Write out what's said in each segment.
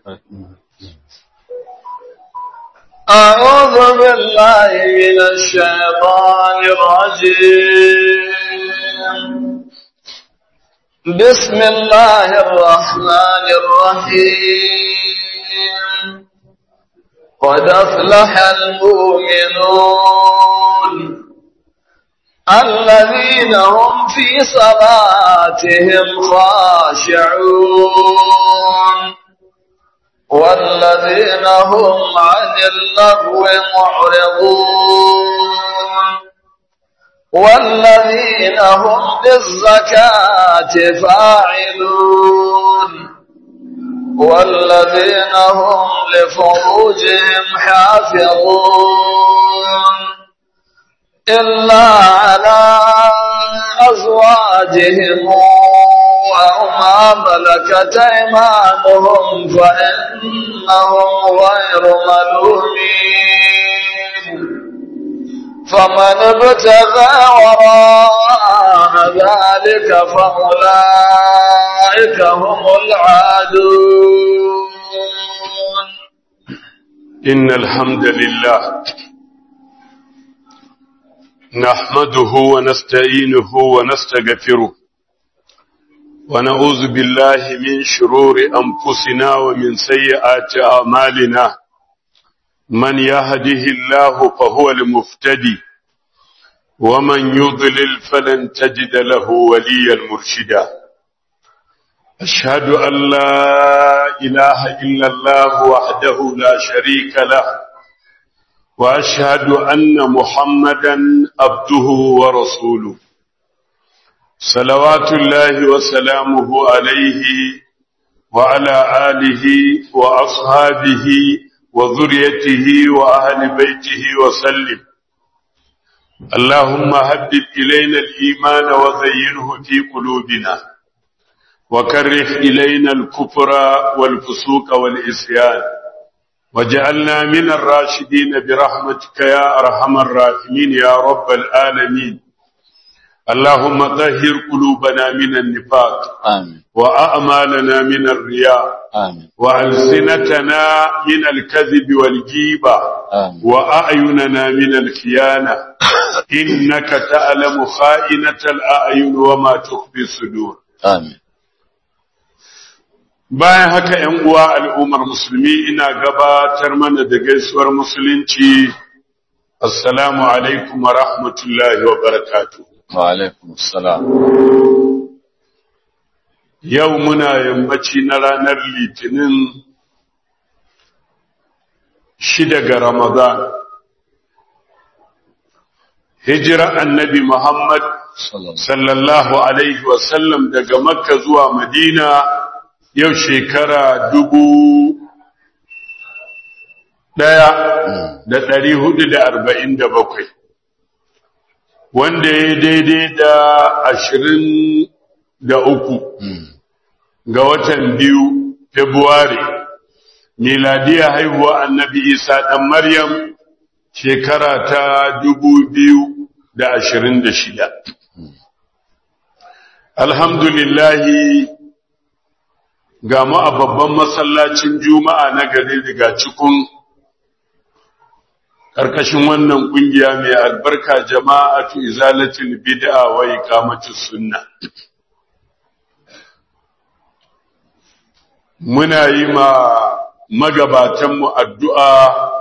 أعوذ بالله من الشيطان الرجيم بسم الله الرحمن الرحيم قد أفلح المؤمنون الذين هم في صلاتهم خاشعون والذين هم عن اللغو معرضون والذين هم بالزكاة فاعلون والذين هم لفروجهم حافظون إلا على أزواجهم أو ما ملكت أيمانهم فإنهم غير ملومين فمن ابتغى وراء ذلك فأولئك هم العادون إن الحمد لله نحمده ونستعينه ونستغفره ونعوذ بالله من شرور أنفسنا ومن سيئات أعمالنا من يهده الله فهو المفتدي ومن يضلل فلن تجد له وليا مرشدا أشهد أن لا إله إلا الله وحده لا شريك له وأشهد أن محمدا عبده ورسوله صلوات الله وسلامه عليه وعلى آله وأصحابه وذريته وأهل بيته وسلم اللهم هبب إلينا الإيمان وزينه في قلوبنا وكره إلينا الكفر والفسوق والإسيان وجعلنا من الراشدين برحمتك يا أرحم الراحمين يا رب العالمين اللهم طهر قلوبنا من النفاق آمين وأعمالنا من الرياء آمين وألسنتنا من الكذب والجيبة آمين وأعيننا من الخيانة إنك تعلم خائنة الأعين وما تخفي الصدور آمين bayan haka ‘yan uwa al'ummar musulmi ina gabatar mana da gaisuwar musulunci assalamu alaikum wa rahmatullahi wa barakatuh وعليكم السلام Yau muna yammaci na ranar Litinin shida ga Ramadan. Hijira annabi Muhammad صلى الله sallallahu Alaihi wasallam daga Makka zuwa Madina yau shekara dubu ɗaya da ɗari hudu da arba'in da bakwai. Wanda ya daidai da ashirin da uku. ga watan biyu Februari, miladiya haihuwa annabi Isa ɗan Maryam shekara ta dubu biyu da ashirin da shida. Alhamdulillahi ga mu a babban masallacin Juma'a na gari daga cikin ƙarƙashin wannan ƙungiya mai albarka jama'atu izalatul bid'a wa iqamatus sunna. muna yi ma magabatanmu addu'a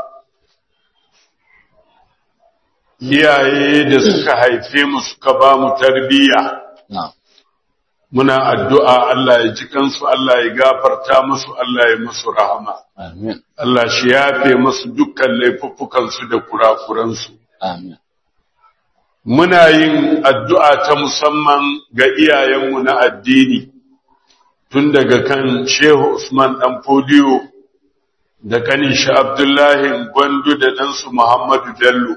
iyaye da suka haife mu suka ba mu tarbiyya نعم muna addu'a Allah ya ji kansu Allah ya gafarta musu Allah ya musu rahama آمين Allah shi yafe musu dukkan laifuffukansu da kurakuransu آمين muna yin addu'a ta musamman ga iyayenmu na addini tun daga kan Shehu Usman ɗan Fodiyo da kanin shi Abdullahi Gwandu da ɗansu Muhammadu Bello,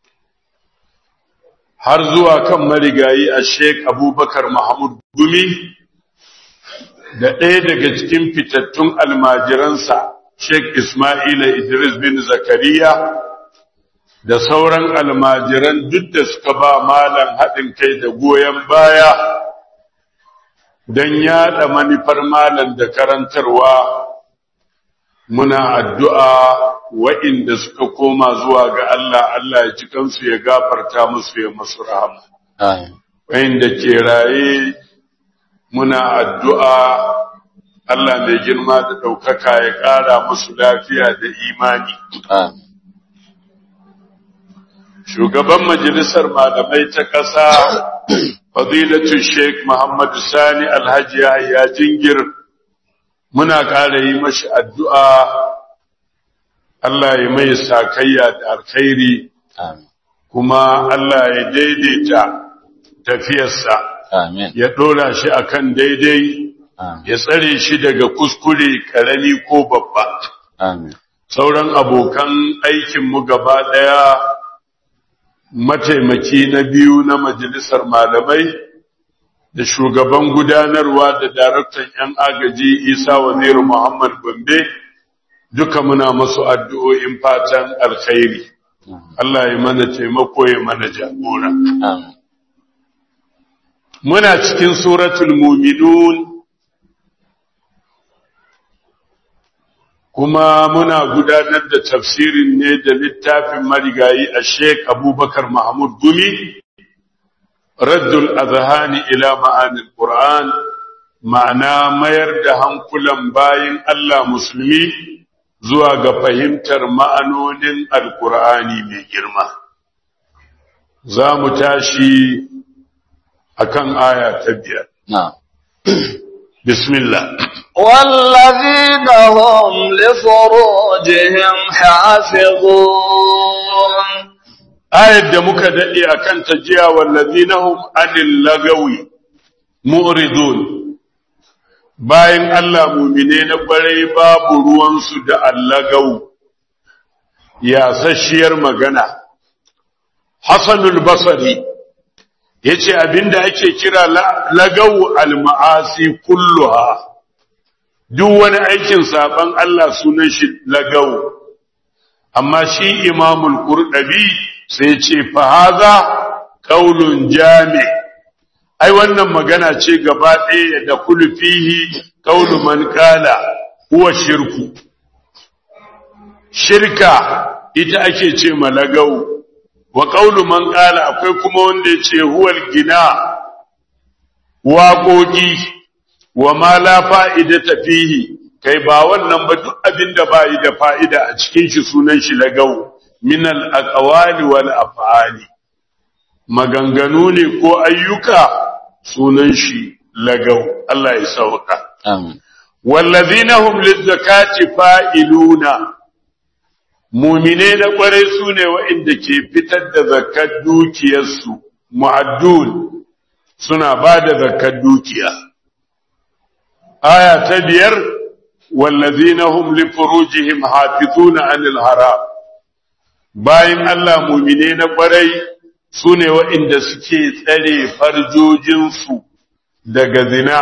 har zuwa kan marigayi a Sheikh Abubakar Mahmud Gumi da ɗaya daga cikin fitattun almajiransa Sheikh Ismaila Idris bin Zakariya da sauran almajiran duk da suka ba malam haɗin kai da goyon baya don yaɗa manufar malam da karantarwa muna addu'a wa'inda suka koma zuwa ga Allah Allah ya ji kansu ya gafarta musu ya masu rahama Amin. wa'inda ke raye muna addu'a Allah mai girma da ɗaukaka ya ƙara musu lafiya da imani Amin. shugaban majalisar malamai ta ƙasa fadilatu sheikh muhammadu sani alhaji yahya jingir muna ƙara yi mashi addu'a Allah ya mai sakayya da alkhairi Amin. kuma Allah ya daidaita tafiyarsa Amin. ya ɗora shi akan daidai Amin. ya tsare shi daga kuskure ƙarami ko babba Amin. sauran abokan aikinmu gaba ɗaya mataimaki na biyu na majalisar malamai da shugaban gudanarwa da daraktan 'yan agaji isa waziru muhammad gombe duka muna masu addu'o'in fatan alkhairi Allah ya mana taimako ya mana jagora Amin. muna cikin suratul muminun kuma muna gudanar da tafsirin ne da littafin marigayi a sheik abubakar mahmud gumi raddul azhani ila ma'anil qur'an ma'ana mayar da hankulan bayin Allah musulmi zuwa ga fahimtar ma'anonin alqur'ani mai girma za mu tashi akan aya ta biyar Na'am. bismillah والذين هم لفروجهم حافظون ayar da muka daɗe a kan ta jiya wallazina hum anil lagawi mu'ridun bayan Allah mumine na kwarai babu ruwansu da allagau yasasshiyar magana Hassanul Basri yace abinda ake kira la- lagau al-ma'asi kulluha duk wani aikin saban Allah sunan shi lagau amma shi imamul qurdabi sai ce fa haza qaulun jami ai wannan magana ce gaba ɗaya da kullu fihi qaulu man qala huwa shirku shirka ita ake ce malagau wa qaulu man qala akwai kuma wanda ya ce huwal gina waƙoƙi wa ma la fa'idata fihi kai ba wannan ba duk abin da bai da fa'ida a cikin shi sunan shi lagau min al aqwali wal af'ali maganganu ne ko ayyuka sunan shi lagau Allah ya sauka Amin. wallazina hum lizakati fa'iluna mu'mine na kwarai sune waɗanda ke fitar da zakat dukiyarsu mu'addun suna ba da zakat dukiya aya ta biyar wallazina hum li furujihim hafizuna anil haram bayan Allah mu'mine na kwarai sune waɗanda suke tsare farjojinsu daga zina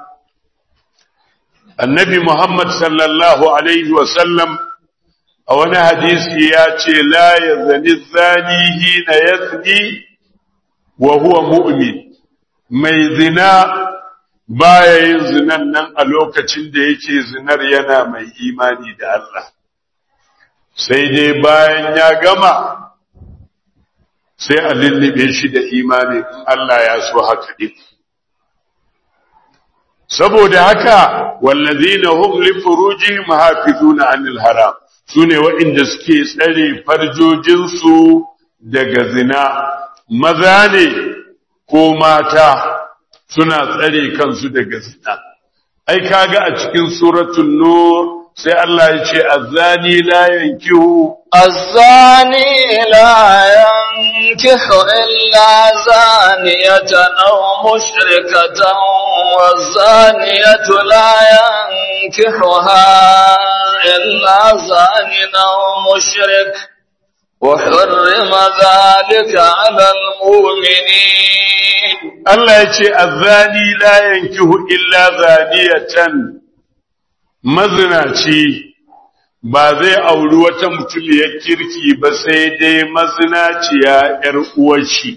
annabi Muhammad sallallahu alaihi wasallam a wani hadisi ya ce la yazani zani hina yazni wa huwa mu'min mai zina baya yin zinan nan a lokacin da yake zinar yana mai imani da Allah sai dai bayan ya gama sai a lullube shi da imani in Allah ya so haka din saboda haka wallazina hum li furujihim hafizuna anil haram sune waɗanda suke tsare farjojinsu daga zina maza ne ko mata suna tsare kansu daga zina ai kaga a cikin suratul nur sai Allah ya ce azani la yankihu الزاني لا ينكح إلا زانية أو مشركة والزانية لا ينكحها إلا زان أو مشرك وحرم ذلك على المؤمنين Allah ya ce azani la yankihu illa zaniyatan mazinaci ba zai auri wata mutumiyar kirki ba sai dai mazinaciya ‘yar uwarshi.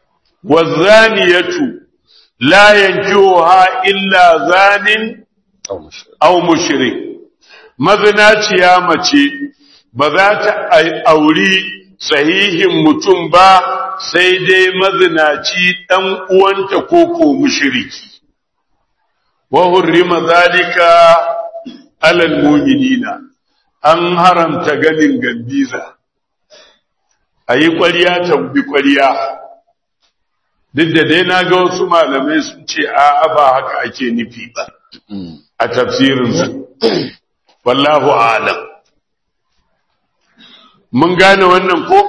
Wazzaniyatu la yankihuha illa zanin aw mushrik mazinaciya mace ba za ta auri sahihin mutum ba sai dai mazinaci dan uwanta koko mushriki wa hurrima zalika alal mu'minina an haramta ganin gambiza ayi ƙwarya tambi ƙwarya duk da dai na ga wasu malamai sun ce a'a ba haka ake nufi ba a tafsirinsu wallahu alam mun gane wannan ko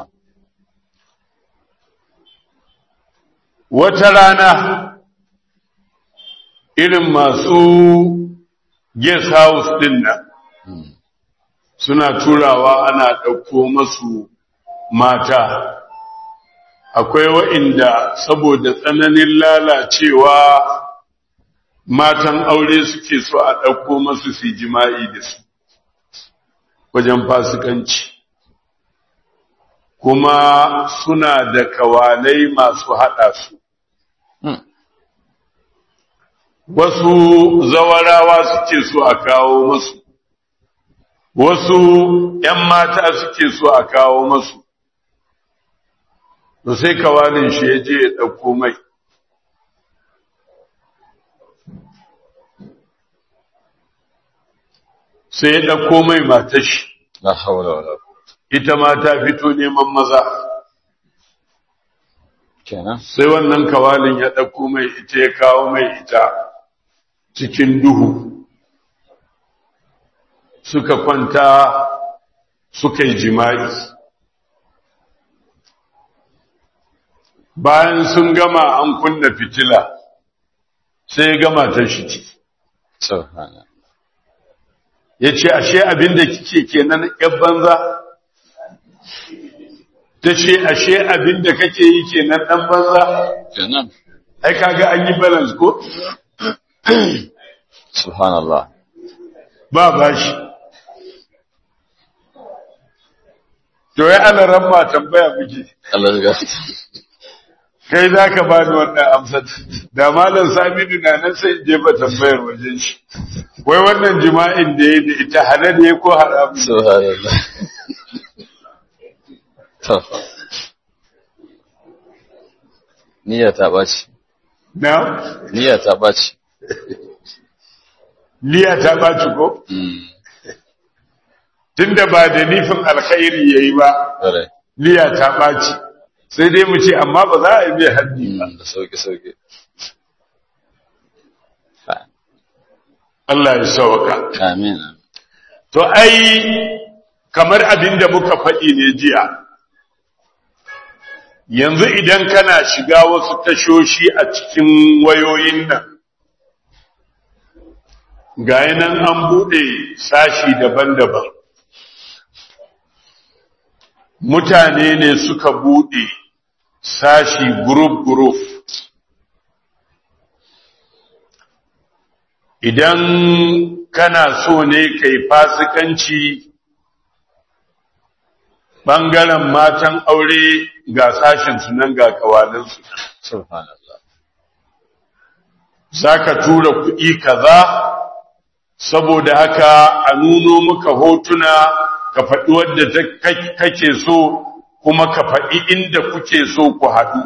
wata rana irin masu guest house din nan suna turawa ana ɗauko masu mata akwai wa'inda saboda tsananin lalacewa matan aure suke so a ɗauko masu su jima'i da su wajen fasikanci kuma suna da kawalai masu haɗa su wasu zawarawa suke so a kawo masu wasu ‘yan mata suke so a kawo masu da sai kawalin shi ya je ya ɗauko mai sai ya ɗauko mai matashi La hawla wala ita ma ta fito neman maza kenan. sai wannan kawalin ya ɗauko mai ita ya kawo mai ita cikin duhu suka kwanta suka yi jima'i bayan sun gama an kunna fitila sai ya gama ta shi ciki Subhana. ya ce ashe abin da kike kenan ‘yan banza ta ce ashe abin da kake yi kenan ɗan banza Kenan. ai kaga an yi balance ko Subhanallah. ba bashi to ya ana ramma tambaya muke Allah ya gafarta. kai za ka ba ni wannan amsar da malam saminu na nan sai in jefa tambayar wajen shi wai wannan jima'in da ya da ita halal ne ko haram ne? Subhanallah. To. Niyya ta ɓaci. na Niyya ta ɓaci. niyya ta baci ko Mm. tunda ba da nufin alkhairi yayi ba Ƙwarai. niyya ta baci sai dai mu ce amma ba za a yi mai haddi ba Mm, Da sauƙi sauƙi. Ha. Allah ya sauka Amin. to ai kamar abin da muka faɗi ne jiya yanzu idan kana shiga wasu tashoshi a cikin wayoyin nan ga nan an buɗe sashi daban-daban mutane ne suka buɗe sashi group-group idan kana so ne kai fasikanci ɓangaren matan aure ga sashensu nan ga kawalinsu Subhanallah. za ka tura kuɗi kaza saboda haka a nuno maka hotuna ka faɗi wadda ta- ka- kake so kuma ka faɗi inda kuke so ku haɗu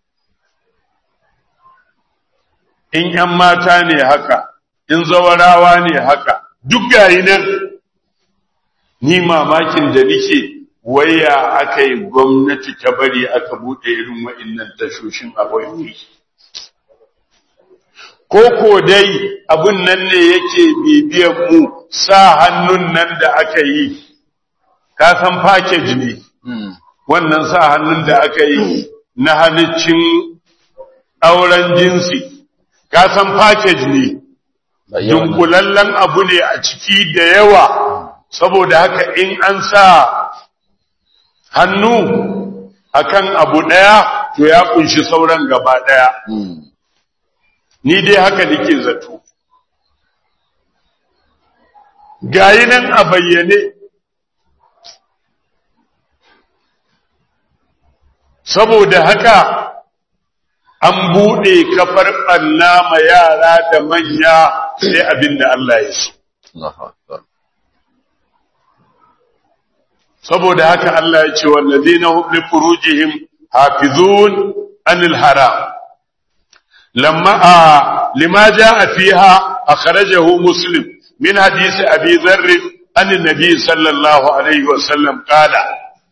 in ‘yan mata ne haka in zawarawa ne haka duk gayi nan ni mamakin da nike waya aka yi gwamnati ta bari aka buɗe irin wa'innan tashoshin a wayoyi ko ko dai abun nan ne yake bibiyan mu sa hannun nan da aka yi ka san package ne Mm. wannan sa hannun da aka yi na halicin auren jinsi ka san package ne Ba iya wannan. dunkulallen abu ne a ciki da yawa saboda haka in an sa hannu akan abu ɗaya to ya kunshi sauran gaba ɗaya Mm. ni dai haka nake zato gayi nan a bayyane saboda haka an buɗe kafar ɓanna ma yara da manya sai abin da Allah ya so Allahu akbar saboda haka Allah ya ce wallazina hum li furujihim hafizun anil haram lamma a lima jaa fiha akhrajahu muslim min hadith abi dharr an nabi sallallahu alaihi wa sallam qala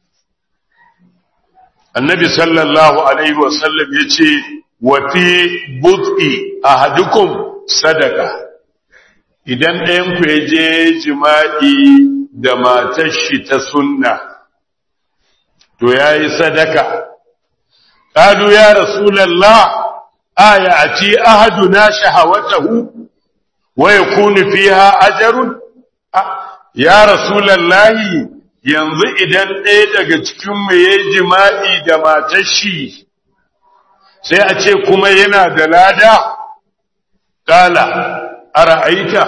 annabi sallallahu alaihi wa sallam yace wa fi bud'i ahadukum sadaka idan ɗayan ku ya je jima'i da matar shi ta sunna to yayi sadaka qalu ya rasulullah aya ati ahaduna shahawatahu wa yakunu fiha ajrun ya rasulullah yanzu idan ɗaya daga cikin mu yayi jima'i da matar shi sai a ce kuma yana da lada kala ara'aita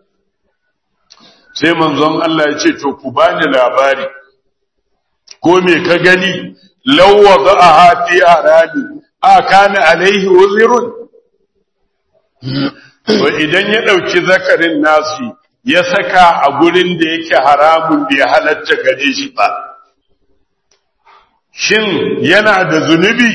sai manzon Allah ya ce to ku bani labari ko me ka gani lawwa a fi arani a kana alaihi wuzirun to idan ya dauki zakarin nasu ya saka a gurin da yake haramun bai halatta gare shi ba shin yana da zunubi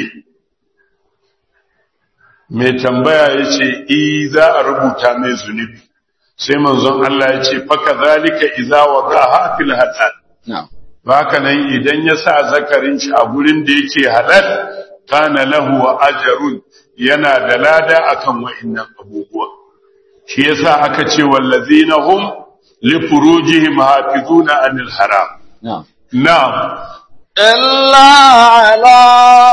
mai tambaya ya ce i za a rubuta mai zunubi sai manzon Allah ya ce faka zalika iza waqaha fil halal na'am haka nan idan ya sa zakarin shi a gurin da yake halal kana lahu ajrun yana da lada akan wa'annan abubuwa shi yasa aka ce wallazina hum li furujihim hafizuna anil haram na'am na'am إلا على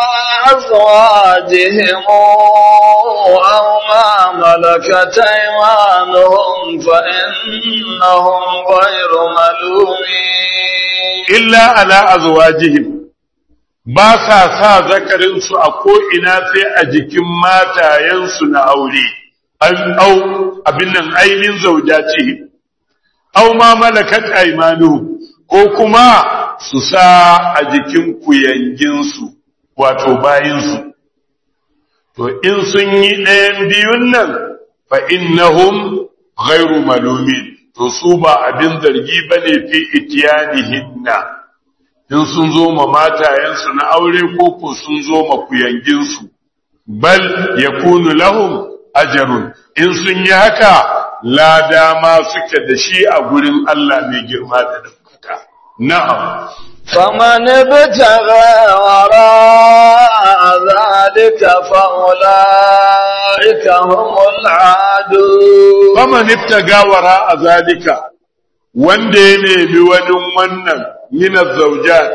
أزواجهم أو ما ملكت أيمانهم فإنهم غير ملومين illa ala azwajihim ba sa sa zakarinsu a ko'ina sai a jikin matayensu na aure, an au abin nan ainihin zaujacihim, au ma malakat aimanu ko kuma su sa a jikin kuyanginsu, wato bayinsu. To, in sun yi ɗayan biyun nan, fa innahum ghairu malumin. to su ba abin zargi ba ne fi itiyanihinna in sun zo ma matayensu na aure ko ko sun zo ma kuyanginsu bal yakunu lahum ajrun in sun yi haka lada ma suke da shi a gurin Allah mai girma da ɗaukaka na'am فمن ابتغى وراء ذلك فأولئك هم العادون faman ibtaga wara a zalika wanda ya nemi wani wannan minar zaujat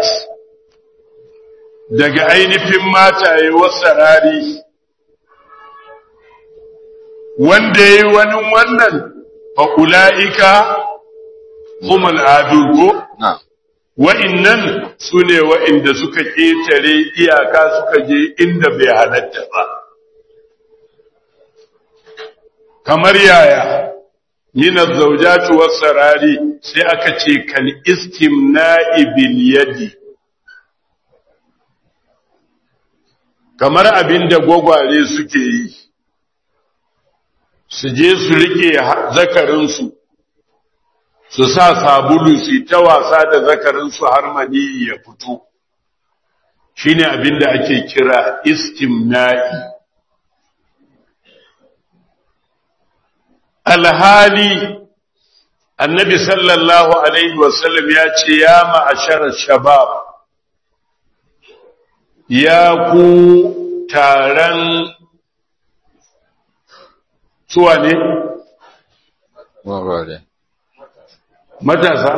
daga ainihin mataye wasarari wanda ya yi wani wannan fa'ula'ika humul adugo na'am wa'innan su ne wa'inda suka ƙetare iyaka suka je inda bai halatta ba kamar yaya minar zaujatu sarari sai aka ce kal istimna'i bil yadi kamar abinda gwagware suke yi su je su rike zakarinsu su sa sabulu su ta wasa da zakarinsu har maniyi ya fito shine abinda ake kira istimna'i alhali annabi sallallahu alaihi wasallam ya ce ya ma'ashar shabab ya ku taron suwa ne gwagware matasa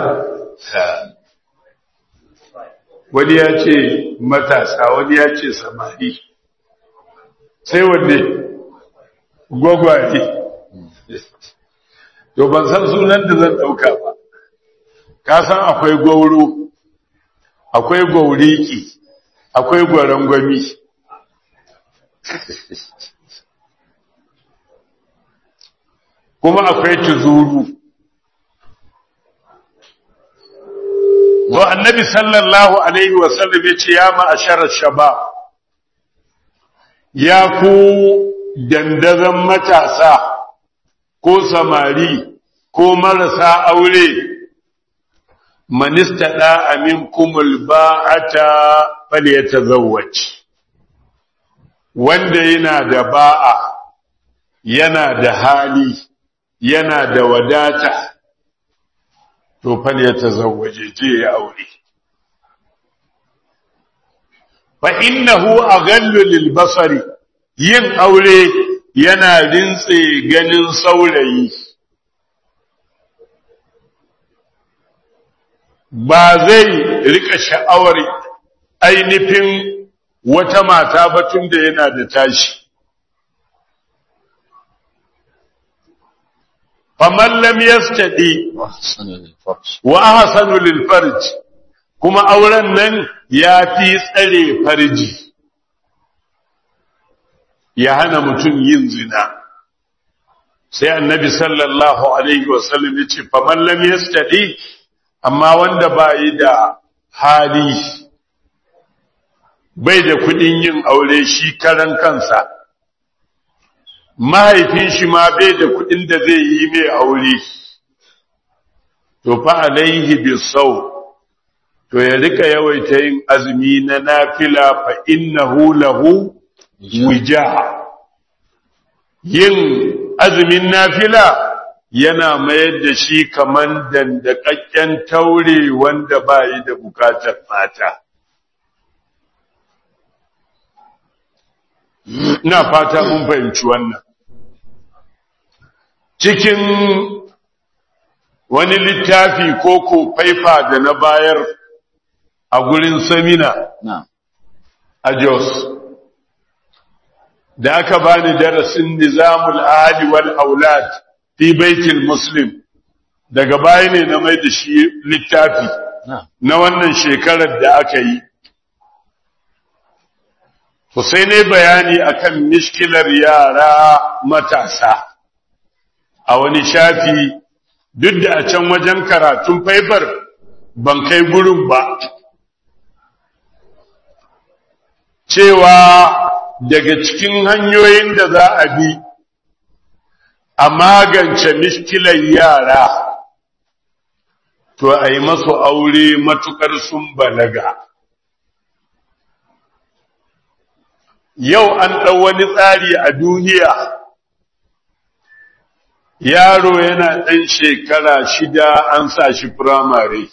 wani ya ce matasa wani ya ce samari sai wanne gwagware to ban san sunan da zan ɗauka ba ka san akwai gwauro akwai gwauriki akwai gwarangwami kuma akwai tuzuru to annabi sallallahu alaihi wasallam ya ce ya ma'asharar shabab ya ku dandazon matasa ko samari ko marasa aure manista da amin kumul ba'ata falyatazawwaj wanda yana da ba'a yana da hali yana da wadata to falyatazawwaje je ya aure fa innahu aghallu lil basari yin aure yana rintse ganin saurayi ba zai rika sha'awar ainihin wata mata ba tun da yana da tashi faman lam yastadi وأحسن للفرج wa ahsanu lil farj kuma auren nan ya fi tsare farji ya hana mutum yin zina sai annabi sallallahu alaihi wasallam ya ce faman lam yastadi amma wanda ba yi da hali bai da kudin yin aure shi karan kansa mahaifin shi ma bai da kudin da zai yi mai aure to fa alaihi bisau to ya rika yawaita yin azumi na nafila fa innahu lahu wija yin azumin nafila yana mayar da shi kaman dandakakken taure wanda ba yi da bukatar mata ina fata mun fahimci wannan cikin wani littafi ko ko faifa da na bayar a gurin samina نعم a Jos da aka bani darasin nizamul ahli wal aulad fi baitul muslim daga baya ne na mai da shi littafi نعم na wannan shekarar da aka yi to sai ne bayani akan mishkilar yara matasa a wani shafi duk da a can wajen karatun faifar ban kai gurin ba cewa daga cikin hanyoyin da za a bi a magance mishkilar yara to a yi masu aure matukar sun balaga yau an ɗau wani tsari a duniya yaro yana ɗan shekara shida an sa shi firamare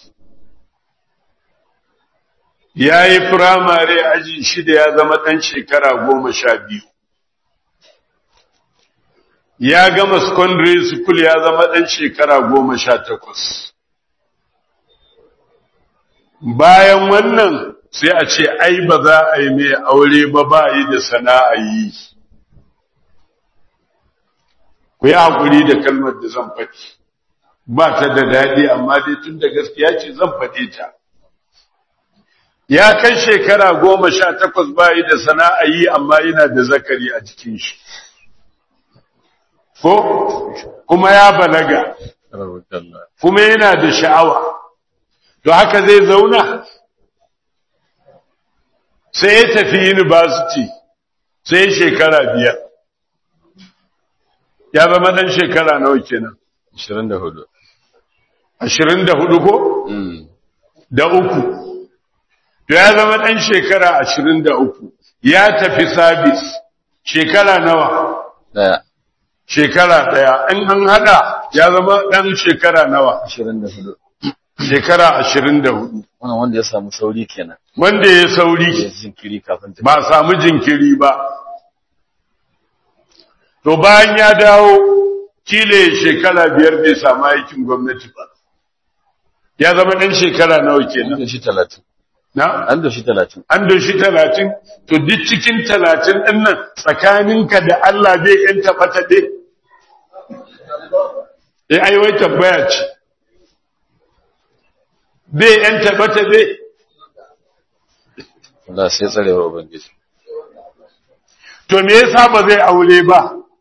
ya yi firamare aji shida ya zama ɗan shekara goma sha biyu ya gama secondary school ya zama ɗan shekara goma sha takwas bayan wannan sai a ce ai ba za a yi mai aure ba ba yi da sana'a yi ku yi haƙuri da kalmar da zan faɗi ba ta da daɗi amma dai tun da gaskiya ce zan faɗe ta ya kai shekara goma sha takwas ba yi da sana'a yi amma yana da zakari a jikin shi ko kuma ya balaga ربك الله kuma yana da sha'awa to haka zai zauna sai ya tafi university sai shekara biyar ya zama dan shekara nawa kenan 24 ashirin da hudu ko امم da uku to ya zama dan shekara ashirin da uku ya tafi sabis shekara nawa لا shekara daya in an hada ya zama dan shekara nawa 24 shekara ashirin da hudu wannan wanda ya samu sauri kenan wanda ya sauri ya jinkiri kafin ta ba a samu jinkiri ba to bayan ya dawo kile shekara biyar bai samu aikin gwamnati ba ya zama ɗan shekara nawa an kenan da shi 30 na an da shi 30 an doshi talatin to duk cikin talatin ɗin nan tsakaninka da Allah bai ‘yan taɓa-taɓe eh ai wai tambaya ce bai ‘yan taɓa-taɓe Allah sai tsarewar ubangiji to me yasa ba zai aure ba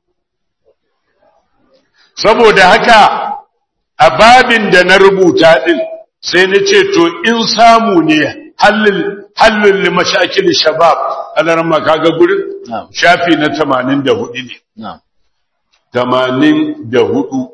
saboda haka a babin da na rubuta din sai na ce to in samu ne hallin hallin limashakil shabab alaran makaga gurin na'am shafi na 84 ne na'am tamanin da hudu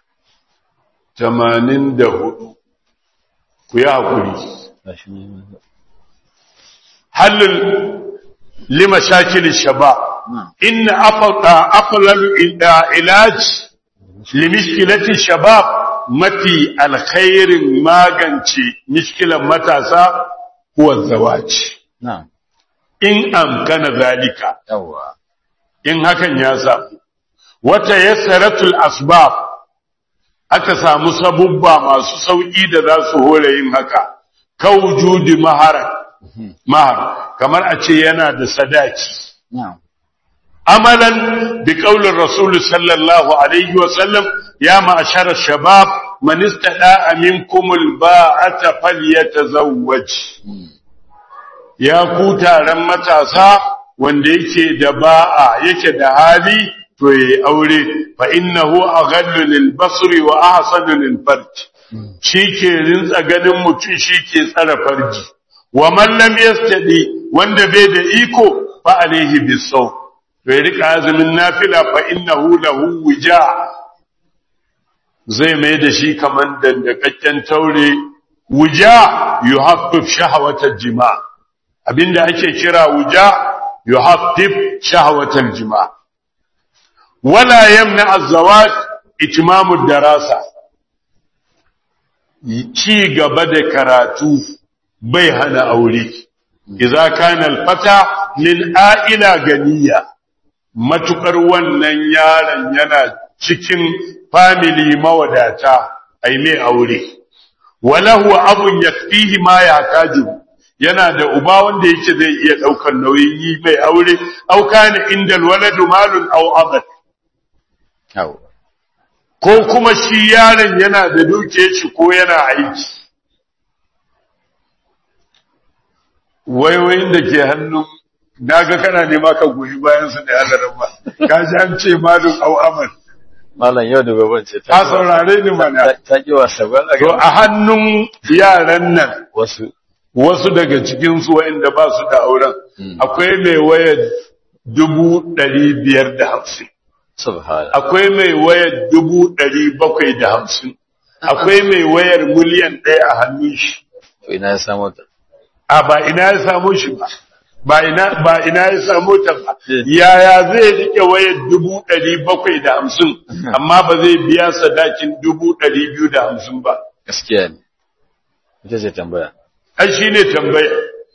tamanin da hudu ku yi haƙuri gashi ne halin lima shakilin shaba inna afalalu ilaj limishkilatin shabab mafi alkhairin magance mishkilan matasa kuwa zawaci na'am in amkana zalika yawa in hakan ya samu wata yassaratul asbab aka samu sabubba masu sauki da za su hore yin haka kawjudi mahara mahar kamar a ce yana da sadaki na'am amalan bi qaulin rasul sallallahu alaihi wa sallam ya ma'ashara shabab man istada minkum alba'ata falyatazawwaj ya ku taron matasa wanda yake da ba'a yake da hali to yayi aure fa innahu aghallu lil basri wa ahsanu lil farj shike rintsa ganin mutum shike tsara farji wa man lam yastadi wanda bai da iko fa alaihi bisaw to ya rika azumin nafila fa innahu lahu wija zai mai da shi kaman dandakakken taure wuja yuhaffif shahawatal jima' abinda ake kira wuja yuhaffif shahawatal jima' wala yamna az-zawaj itmamu darasa ci gaba da karatu bai hana aure idza kana al-fata min a'ila ganiya matukar wannan yaron yana cikin family mawadata ai mai aure walahu abun yakfihi ma yahtaju yana da uba wanda yake zai iya daukar nauyin yi mai aure au kana indal waladu malun aw abad yawa ko kuma shi yaron yana da duke shi ko yana aiki waiwayin da ke hannun naga kana nema ka goyi bayan su da hadarin ba ka ji an ce malun aw abad malam yau da gobe ce ka saurare ni mana ta- ta ki wasa ba a to ga a hannun yaran nan wasu wasu daga cikinsu waɗanda ba su da auren akwai mai wayar dubu ɗari biyar da hamsin subhana akwai mai wayar dubu ɗari bakwai da hamsin akwai mai wayar miliyan ɗaya a hannun shi to ina ya samu ta a ba ina ya samu shi ba ba ina ba ina ya samu ta ba yaya zai rike wayar dubu ɗari bakwai da hamsin amma ba zai biya sadakin dubu ɗari biyu da hamsin ba gaskiya ne ita ce tambaya ai shi ne tambaya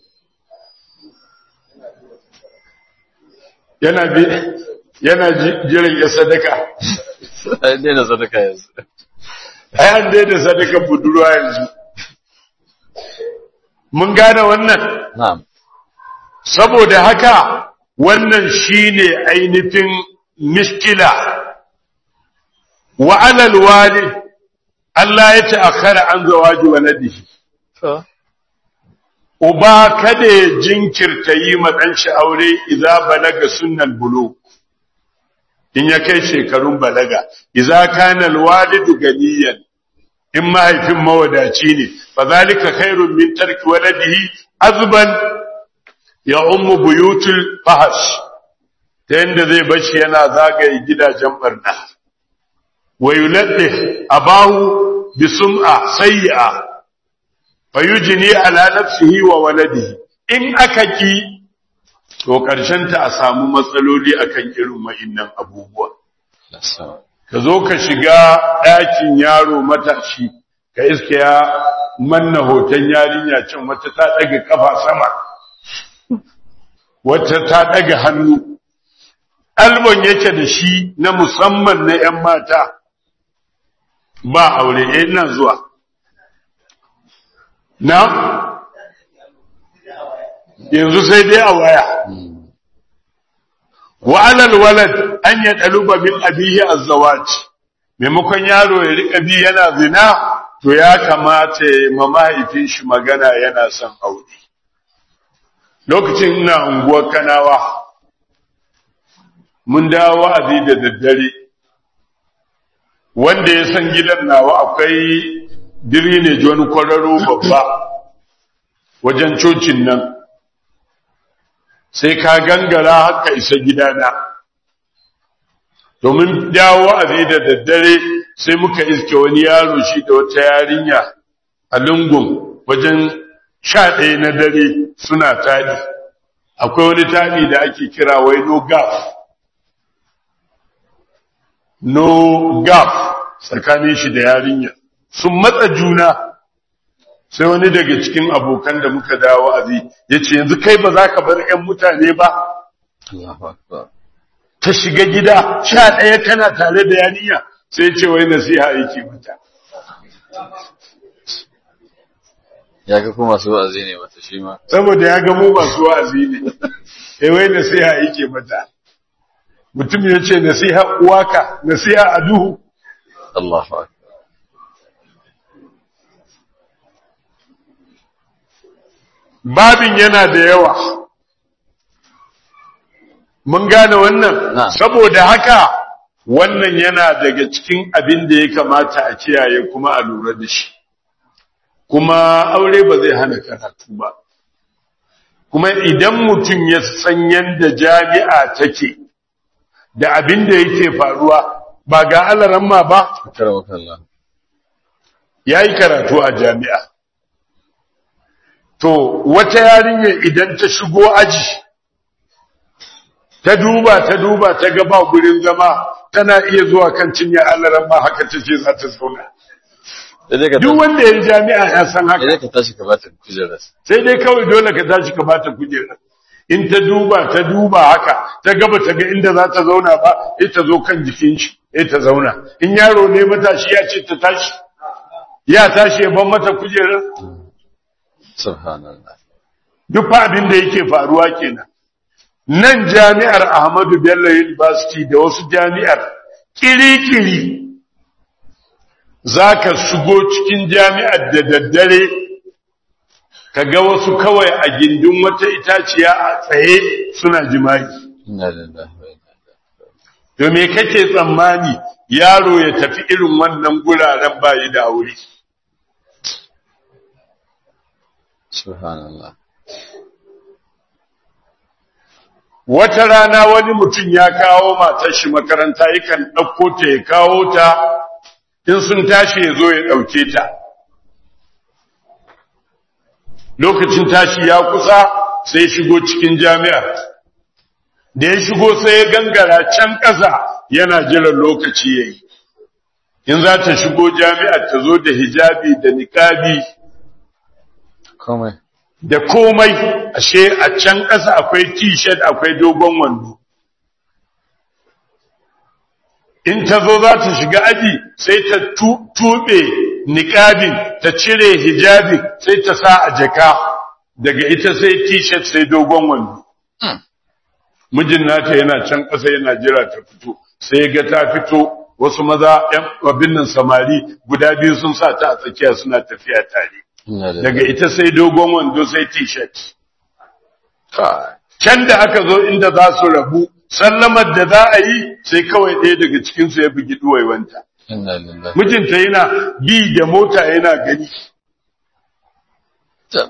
yana bi yana ji- jiran ya sadaka ai dai da sadaka yanzu ai an daina sadaka budurwa yanzu mun gane wannan na'am saboda haka wannan shine ainihin miskila wa alal walid Allah ya ta'akhkhara an zawaji waladihi to uba kada ya jinkirta yi ma ɗan shi aure idza balaga sunnal bulugh in ya kai shekarun balaga idza kana alwalidu ganiyan in mahaifin mawadaci ne fa zalika khairun min tarki waladihi azban ya ummu buyutul fahash ta yanda zai bashi yana zagaye gidajen barna wa yuladdi abahu bi sum'a sayyi'a fayujini ala nafsihi wa waladihi in aka ki to karshen ta a samu matsaloli akan irin wa'innan abubuwa nasa ka zo ka shiga ɗakin yaro matashi ka iske ya manna hoton yarinya can wata ta ɗaga kafa sama wata ta ɗaga hannu albon yake da shi na musamman na 'yan mata ba aure eh ina zuwa na yanzu sai dai a waya wa alal walad an ya daluba min abihi azzawaj maimakon yaro ya rika bi yana zina to ya kamata ya ma mahaifin shi magana yana son aure lokacin ina unguwar kanawa mun dawo wa'azi da daddare wanda ya san gidan nawa akwai ne wani kwararo babba wajen cocin nan sai ka gangara haka isa gidana domin dawo a da daddare sai muka iske wani yaro shi da wata yarinya a lungun wajen sha ɗaya na dare suna taɗi akwai wani taɗi da ake kira wai no gaf no gaf tsakanin shi da yarinya sun matsa juna sai wani daga cikin abokan da muka dawo azi ya ce yanzu kai ba za ka bar 'yan mutane ba Allahu akbar ta shiga gida sha ɗaya kana tare da yarinya sai ce wai nasiha yake mata ya ga kuma masu wa'azi ne mata shi ma saboda ya ga mu masu wa'azi ne eh wai nasiha yake mata mutum ya ce nasiha uwaka nasiha a duhu Allahu akbar babin yana da yawa mun gane wannan Na. saboda haka wannan yana daga cikin abin da ya kamata a kiyaye kuma a lura da shi kuma aure ba zai hana karatu ba kuma idan mutum ya san yadda jami'a take da abin da yake faruwa ba ga alaramma ba karamaka Allah ya yi karatu a jami'a to wata yarinya idan ta shigo aji ta duba ta duba ta ga ba gurin zama tana iya zuwa kan cinye alaramma haka ta ce za ta zauna sai dai ka duk wanda ya yi jami'a ya san sai dai haka ka tashi ka bata kujerar sai dai kawai dole ka tashi ka bata kujera in ta duba ta duba haka ta gaba ta ga inda za ta zauna ba sai ta zo kan jikin shi sai ta zauna in yaro ne matashi ya ce ta tashi ya tashi ya ban mata kujerar subhanallah duk fa abin da yake faruwa kenan nan jami'ar Ahmadu Bello University da wasu jami'ar kiri-kiri za ka shigo cikin jami'ar da daddare ka ga wasu kawai a gindin wata itaciya a tsaye suna jima'i. inna lillahi wa inna ilaihi To me kake tsammani yaro ya tafi irin wannan guraren bayi da aure? subhanallah Wata rana wani mutum ya kawo matar shi makaranta yakan ɗauko ta ya kawo ta in sun tashi ya zo ya ɗauke ta. Lokacin tashi ya kusa sai shigo cikin jami'ar. Da ya shigo sai ya gangara can ƙasa yana jiran lokaci ya yi. In za ta shigo jami'ar ta zo da hijabi da niƙabi komai da komai ashe a can ƙasa akwai t-shirt akwai dogon wando in ta zo za ta shiga aji sai ta tu- tuɓe niƙabin ta cire hijabi sai ta sa a jaka daga ita sai t-shirt sai dogon wando mijin nata yana can ƙasa yana jira ta fito sai ya ga ta fito wasu maza ‘yan abin nan samari guda biyu sun sa ta a tsakiya suna tafiya tare inna lillahi daga ita sai dogon wando sai t-shirt Kai. can da aka zo inda za su rabu sallamar da za a yi sai kawai ɗaya daga cikinsu ya bugi ɗuwaiwanta inna lillahi mijinta yana bi da mota yana gani Tab.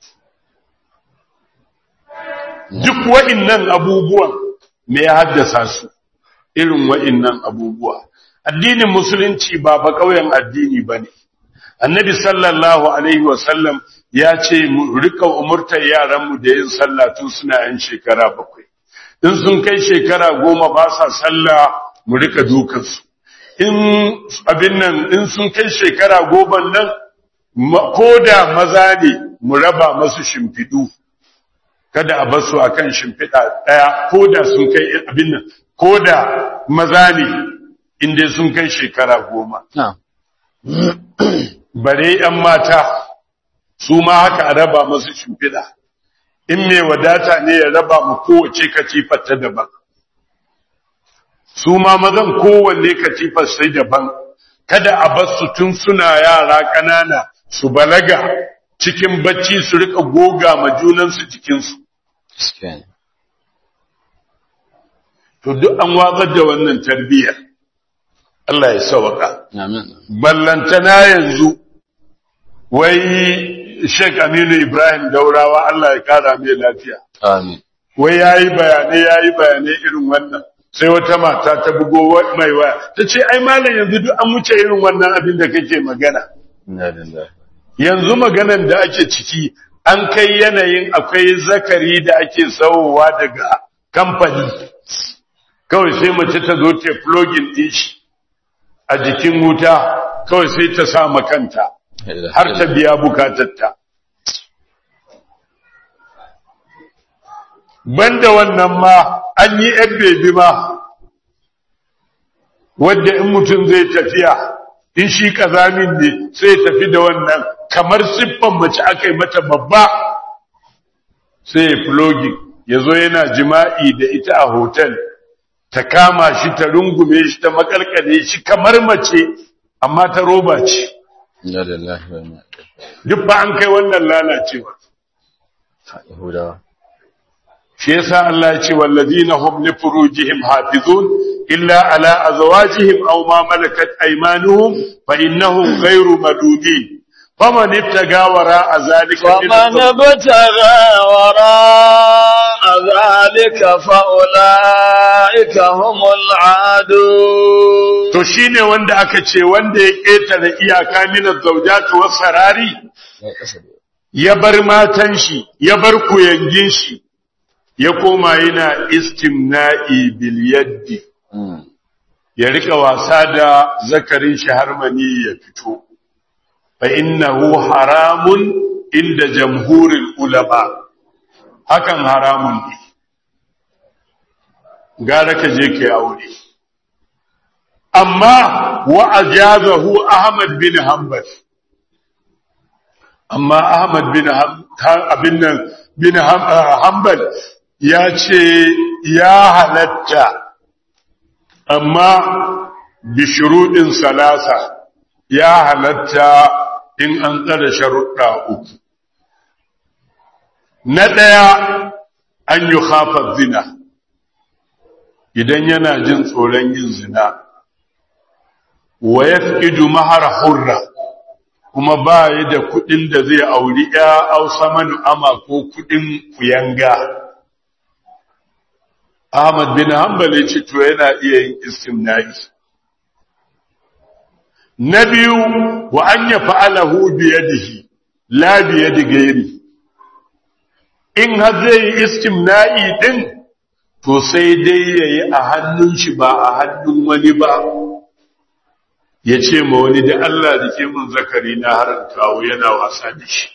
duk wa'innan abubuwan me ya haddasa su irin wa'innan abubuwa addinin musulunci ba ba ƙauyen addini ba ne annabi sallallahu alaihi wasallam ya ce mu rika umurtar yaranmu da yin sallah tun suna yan shekara bakwai in sun kai shekara goma ba sa sallah mu rika dukansu in abin nan in sun kai shekara goma nan ma- ko da maza ne mu raba masu shimfiɗu kada a basu akan shimfiɗa ɗaya ko da sun kai abin nan ko da maza ne inda sun kai shekara goma na bare ‘yan mata su ma haka a raba masu shimfiɗa in mai wadata ne ya raba mu kowace katifar ta daban su ma mazan kowanne katifar sai daban kada a basu tun suna yara ƙanana su balaga cikin bacci su rika goga ma junansu jikinsu gaskiya ne to duk an watsar da wannan tarbiyyar Allah ya sauka amin ballantana yanzu wai Sheikh Aminu Ibrahim Daurawa Allah ya kara mai lafiya amin wai yayi bayanai yayi bayanai irin wannan sai wata mata ta bugo mai waya ta ce ai malam yanzu duk an wuce irin wannan abin da kake magana Inna lillahi. yanzu maganan da ake ciki an kai yanayin akwai zakari da ake sauwa daga kamfani kawai sai mace ta zo ta plugin din shi a jikin wuta kawai sai ta sa makanta har ta biya bukatarta banda wannan ma an yi yan bebi ma wadda in mutum zai tafiya in shi kazamin ne sai tafi da wannan kamar siffan mace aka yi mata babba sai ya flogi ya zo yana jima'i da ita a hotel ta kama shi ta rungume shi ta makalkale shi kamar mace amma ta roba ce Inna lillahi wa inna ilaihi. duk ba an kai wannan lalacewa Yahudawa. shi yasa Allah ya ce wallazina hum li furujihim hafizun illa ala azwajihim aw ma malakat aymanuhum fa innahum ghayru madudin faman ibtaga wara zalika min ومن ابتغى وراء ذلك فأولئك هم العادون to shine wanda aka ce wanda ya ketare iyaka min zawjatu was sarari Ya kasa da ya bar matan shi ya bar kuyangin shi ya koma yana istimna'i bil yaddi Mm. ya rika wasa da zakarin shi har mani ya fito fa innahu haramun inda jamhurin ulama hakan haramun ne gara ka je ka aure amma wa ajazahu ahmad bin hanbal amma ahmad bin Ham- ha- abin nan bin Ham- ah, hanbal ya ce ya halatta amma bishuruɗin salasa ya halatta in an tsara sharuɗa uku. Na ɗaya an yi hafar zina, idan yana jin tsoron yin zina, wa ya fi mahar hurra, kuma ba yi da kuɗin da zai auri ‘ya ausa manu ama ko kuɗin kuyanga. Ahmad bin Hanbal ya ce to yana iya yin istimna'i. Na biyu wa an ya fa'alahu biyadihi la biyadi gairi. In har zai yi istimna'i din to sai dai yayi a hannun shi ba a hannun wani ba. Ya ce ma wani da Allah da ke mun zakari na harin kawo yana wasa da shi.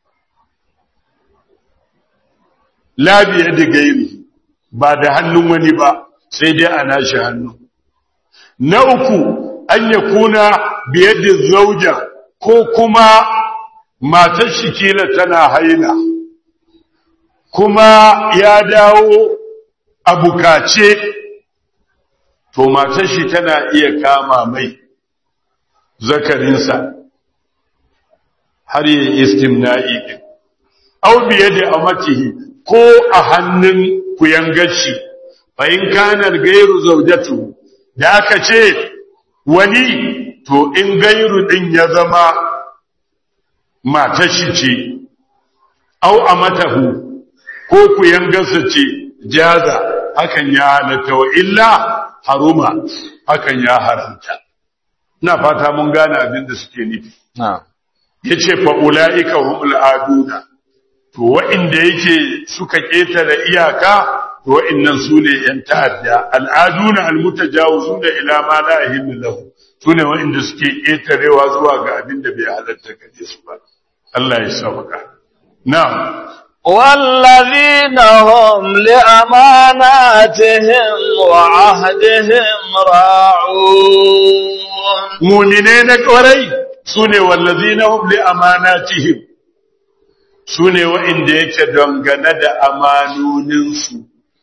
La biyadi gairi. ba da hannun wani ba sai dai a nashi hannu. Na uku, an ya kuna biye da zauja ko kuma matar shi kila tana haila, kuma ya dawo a bukace, to matar shi tana iya kama mai zakarinsa har yi istimna'i ɗin. Au biye da amatihi ko a hannun kuyangaci fa in kana gairu zaujatu da aka ce wani to in gairu din ya zama matashi ce au amatahu ko kuyangarsa ce jaza hakan ya halatta wa illa haruma hakan ya haramta ina fata mun gane abin da suke nufi Na'am. yace fa ulaika humul aduna to wa'inda yake suka ƙetare iyaka to wa'innan su ne ‘yan ta'adda al'aduna almutajawizu da ila ma la yahillu lahu su ne wa'inda suke ƙetarewa zuwa ga abin da bai halatta gare su ba Allah ya sauka na'am والذين هم لأماناتهم وعهدهم راعون mumine na ƙwarai su ne wallazina hum li amanatihim su ne wa'inda yake dangane da amanoninsu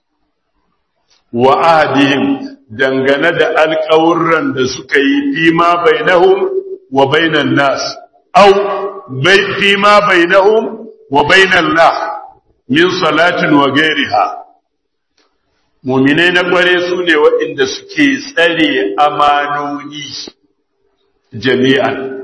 wa ahdihim dangane da alƙawurran da suka yi fi ma bainahum wa bainan nas au bai fi ma bainahum wa bainan la min salatin wa gairiha muminai na kware su ne waɗanda suke tsare amanoni jami'an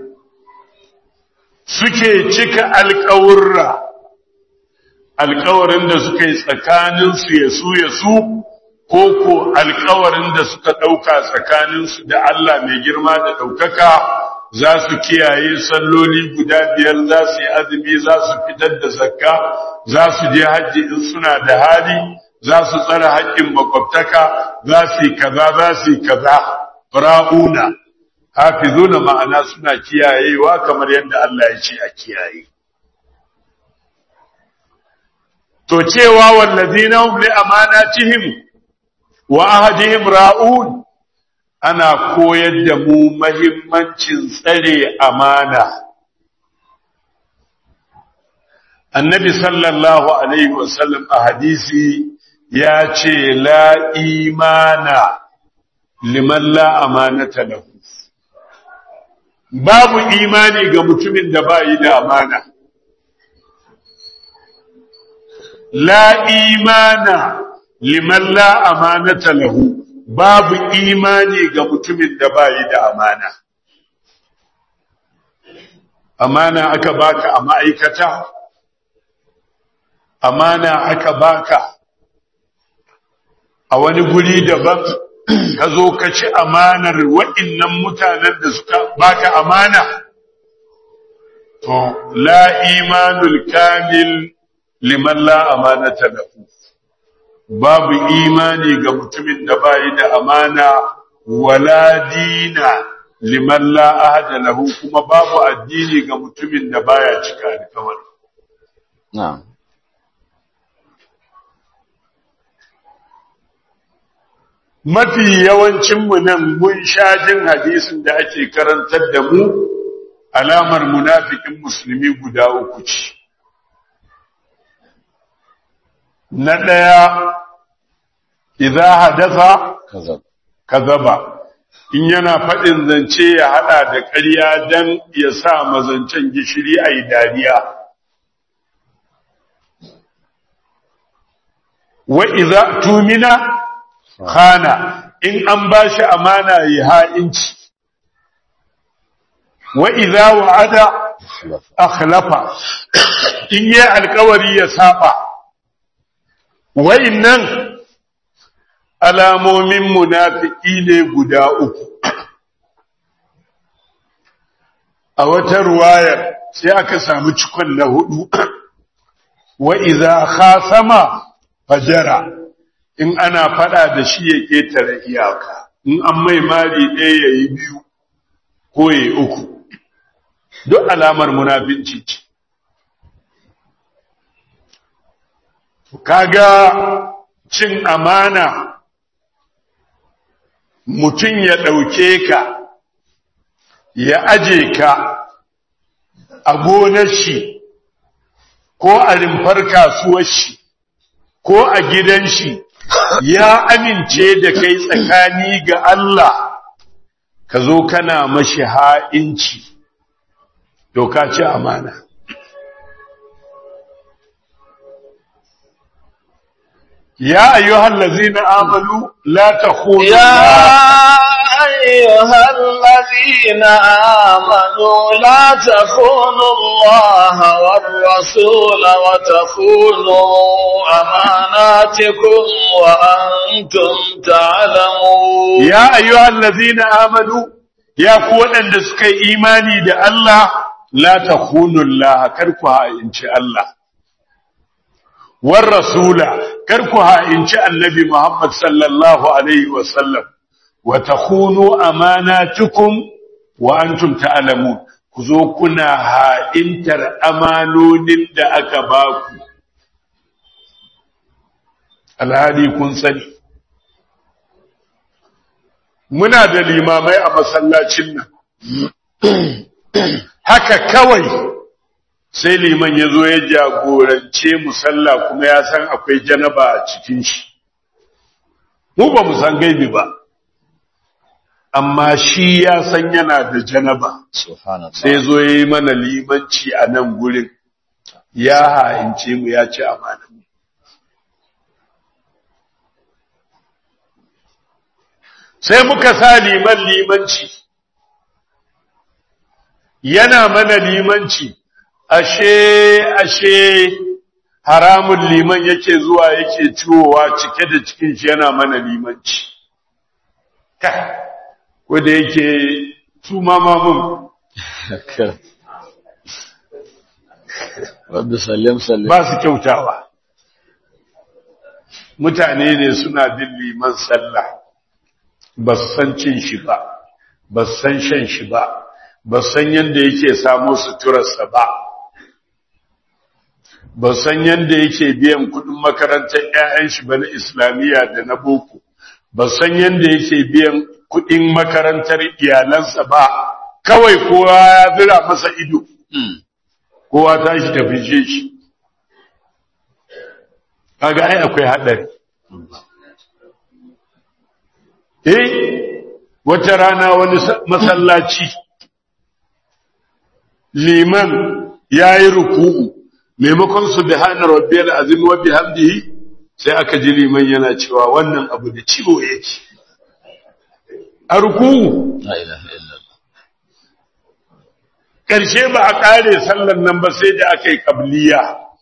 suke cika alƙawurra alƙawarin da suka yi tsakaninsu ya su ya su ko ko alkawarin da suka ɗauka tsakaninsu da Allah mai girma da ɗaukaka za su kiyaye salloli guda biyar za su yi azumi za su fitar da zakka za su je hajji in suna da hali za su tsara haƙƙin makwabtaka za su yi kaza za su yi kaza ra'una hafizuna ma'ana suna kiyayewa kamar yadda Allah ya ce a kiyaye to cewa wallazina hum li amanatihim wa ahadihim ra'un ana koyar da mu mahimmancin tsare amana annabi sallallahu alaihi wasallam a hadisi ya ce la imana liman la amanata lahu babu imani ga mutumin da ba yi da amana la imana liman la amanata lahu babu imani ga mutumin da ba yi da amana amana aka baka a ma'aikata amana aka baka a wani guri daban ka zo ka ci amanar waɗannan mutanen da suka baka amana to la imanul kamil liman la amanata lahu babu imani ga mutumin da bayi da amana wala dina liman la ahada lahu kuma babu addini ga mutumin da baya cika alƙawari na'am mafi yawancinmu nan mun sha jin hadisin da ake karantar da mu alamar munafikin musulmi guda uku ce na ɗaya idza hadasa kazab kazaba in yana faɗin zance ya haɗa da ƙarya don ya sa mazancen gishiri a yi dariya wa iza tumina khana in an ba shi amana ya ha'inci wa idza wa'ada akhlafa in yi alkawari ya saba wa'innan alamomin munafiki ne guda uku a wata ruwayar sai aka samu cikon na hudu wa idza khasama fajara in ana fada da shi ya ketare iyaka in an mai mari ɗaya ya yi biyu ko ya yi uku duk alamar munafinci ce kaga cin amana mutum ya ɗauke ka ya aje ka a gonar shi ko a rimfar kasuwar shi ko a gidan shi ya amince da kai tsakani ga Allah ka zo kana mashi ha'inci doka ce amana ya ayyuhal ladzina amanu la takhunu يا أيها الذين آمنوا لا تخونوا الله والرسول وتخونوا أماناتكم وأنتم تعلمون ya ayyuhal ladzina amanu ya ku waɗanda suka yi imani da Allah la takhunu Allah kar ku ha'inci Allah war rasula kar ku ha'inci annabi Muhammad sallallahu alaihi wa sallam wa takhunu amanatukum wa antum ta'lamun ku zo kuna ha'intar amanonin da aka baku alhali kun sani muna da limamai a masallacin nan haka kawai sai liman ya zo ya jagorance mu sallah kuma ya san akwai janaba a cikin shi mu ba mu san gaibi ba amma shi ya san yana da janaba subhanallah sai zo ya yi mana limanci a nan gurin ya ha'ince mu ya ci amana sai muka sa liman limanci yana mana limanci ashe ashe haramun liman yake zuwa yake ciwowa cike da cikin shi yana mana limanci kai ko da yake su mamamun Rabbi sallim sallim. ba su kyautawa mutane ne suna bin liman sallah ba su san cin shi ba ba su san shan shi ba ba su san yadda yake samo suturarsa ba ba su san yadda yake biyan kudin makarantar 'ya'yan shi ba na islamiyya da na boko ba su san yadda yake biyan kudin makarantar iyalansa ba kawai kowa ya zira masa ido kowa tashi tafi shi kaga ai akwai haɗari eh wata rana wani masallaci liman yayi ruku'u maimakon subhana rabbiyal azim wa bihamdihi sai aka ji liman yana cewa wannan abu da ciwo yake a ruku'u La ilaha illallah. ƙarshe ba a ƙare sallan nan ba sai da aka yi ƙabliya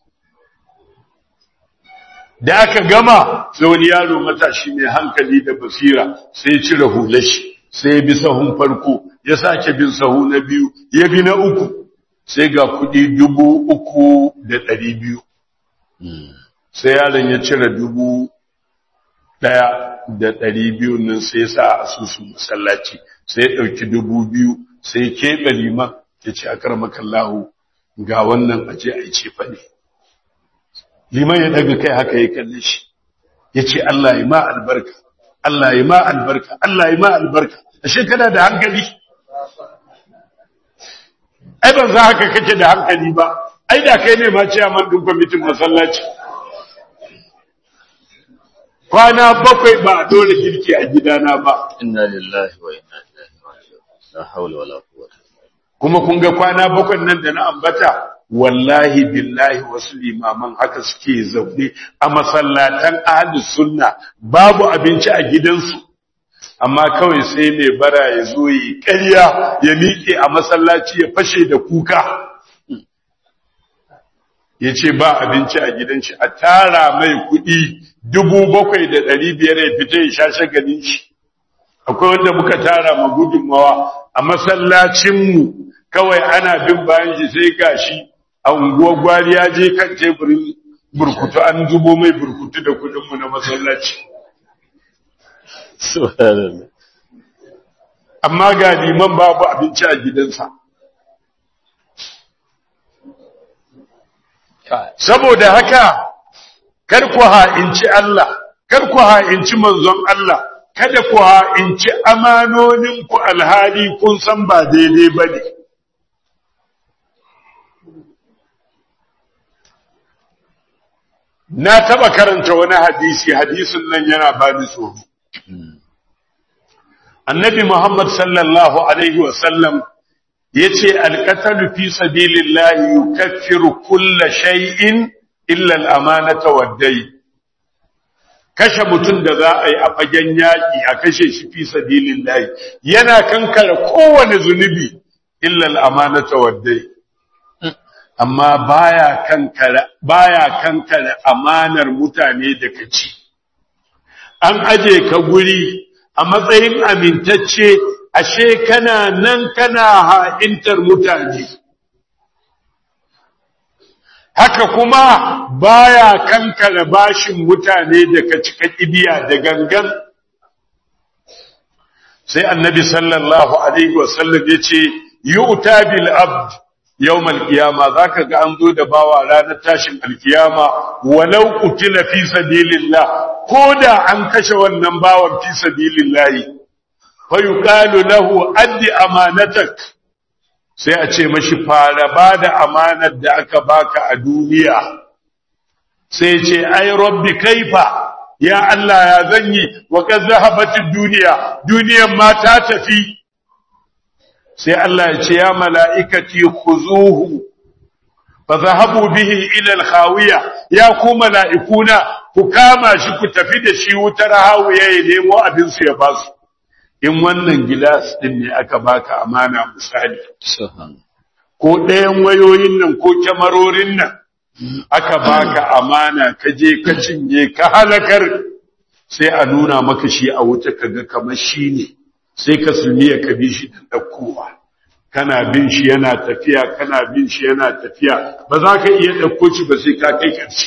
da aka gama sai wani yaro matashi mai hankali da basira sai ya cire hular shi sai ya bi sahun farko ya sake bin sahu na biyu ya bi na uku sai ga kuɗi dubu uku da ɗari biyu sai yaron ya cire dubu ɗaya da ɗari biyu nan sai ya sa a asusun masallaci sai ya ɗauki dubu biyu sai ya keɓe liman ya ce a karmakallahu ga wannan aje a yi ce faɗi liman ya daga kai haka ya kalle shi ya ce Allah ya ma albarka Allah ya ma albarka Allah ya ma albarka ashe kana da hankali ai ban za haka kake da hankali ba ai da kai ne ma ciyaman din kwamitin masallaci kwana bakwai ba a dole girki a gidana ba Inna lillahi wa inna ilaihi raji'un. La hawla wala quwwata. kuma kun ga kwana bakwai nan da na ambata wallahi billahi wasu limaman haka suke zaune a masallatan ahlus sunna babu abinci a gidansu amma kawai sai mai bara ya zo yi ƙarya ya miƙe a masallaci ya fashe da kuka ya ce ba abinci a gidan shi a tara mai kuɗi dubu bakwai da ɗari biyar ya fita ya sha shagalin shi akwai wanda muka tara ma gudunmawa a masallacinmu kawai ana bin bayan shi sai gashi a unguwar gwari ya je kan teburin burkutu an zubo mai burkutu da kudinmu na masallaci Subhanallah. amma ga liman babu abinci a gidansa saboda haka kar ku ha'inci Allah kar ku ha'inci manzon Allah kada ku ha'inci amanoninku alhali kun san ba daidai ba ne na taba karanta wani hadisi hadisin nan yana bani tsoro annabi muhammad sallallahu alaihi wasallam yace alqatalu fi sabilillahi yukaffiru kulla shay'in illa al-amanata wad-dayn kashe mutum da za a yi a fagen yaƙi a kashe shi fi sabilillahi yana kankare kowane zunubi illa al-amanata wad-dayn amma baya kankare baya kankare amanar mutane da kaci an aje ka guri a matsayin amintacce ashe kana nan kana ha'intar mutane haka kuma baya kankare bashin mutane da ka cika kibiya da gangan sai annabi sallallahu alaihi wasallam yace yu'ta bil abd yawm al-qiyama zaka ga an zo da bawa ranar tashin al-qiyama walau qutila fi sabilillah koda an kashe wannan bawan fi sabilillah fa yuqalu lahu addi amanatak sai a ce mashi fara bada amanar da aka baka a duniya sai ce ai rabbi kaifa ya Allah ya zanyi wa kad zahabatid duniya duniyan ma ta tafi sai Allah ya ce ya mala'ikati khuzuhu fa zahabu bihi ila al-khawiya ya ku mala'ikuna ku kama shi ku tafi da shi wutar hawiya ya nemo abin su ya basu in wannan gilas din ne aka baka amana misali Subhanallah. ko ɗayan wayoyin nan ko kyamarorin nan aka baka amana ka je ka cinye ka halakar sai a nuna maka shi a wuta kaga kamar shi ne sai ka sulmiya ka bi shi da ɗaukowa kana bin shi yana tafiya kana bin shi yana tafiya ba za ka iya ɗauko shi ba sai ka kai ƙarshe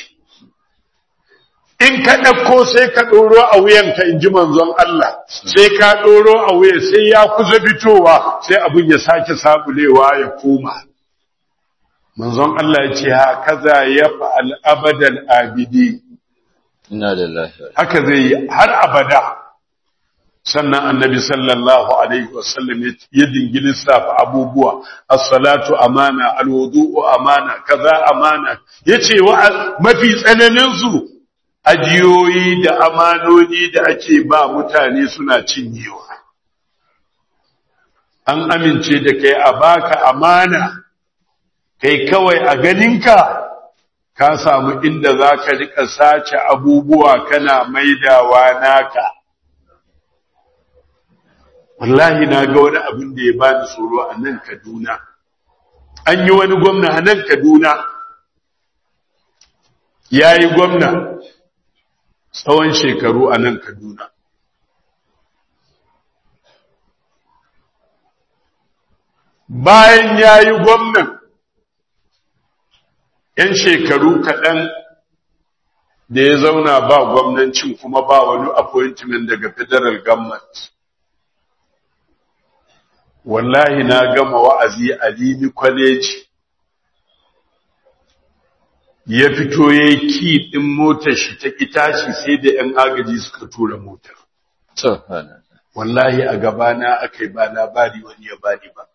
in ka ɗauko sai ka ɗoro a wuyanka in ji manzon Allah sai ka ɗoro a wuya sai ya kusa fitowa sai abin ya sake sabulewa ya koma manzon Allah ya ce hakaza ya fa'al abadan abidi Inna lillahi wa haka zai yi har abada sannan annabi sallallahu alaihi wasallam ya dingi lissafa abubuwa as-salatu amana al-wudu'u amana kaza amana yace wa mafi tsananin su ajiyoyi da amanoni da ake ba mutane suna cinyewa an amince da kai a baka amana kai kawai a ganinka ka samu inda za ka rika sace abubuwa kana maidawa naka wallahi na ga wani abin da ya bani tsoro a nan kaduna an yi wani gwamna a nan kaduna ya yi gwamna tsawon shekaru a nan kaduna bayan ya yi gwamnan ‘yan shekaru kaɗan da ya zauna ba gwamnancin kuma ba wani appointment daga federal government. Wallahi na gama wa'azi a Lini College ya fito ya yi ki ɗin motar shi ta tashi sai da ‘yan agaji suka tura motar. Subhanallah. Wallahi a gabana aka yi ba labari wani ya bani ba.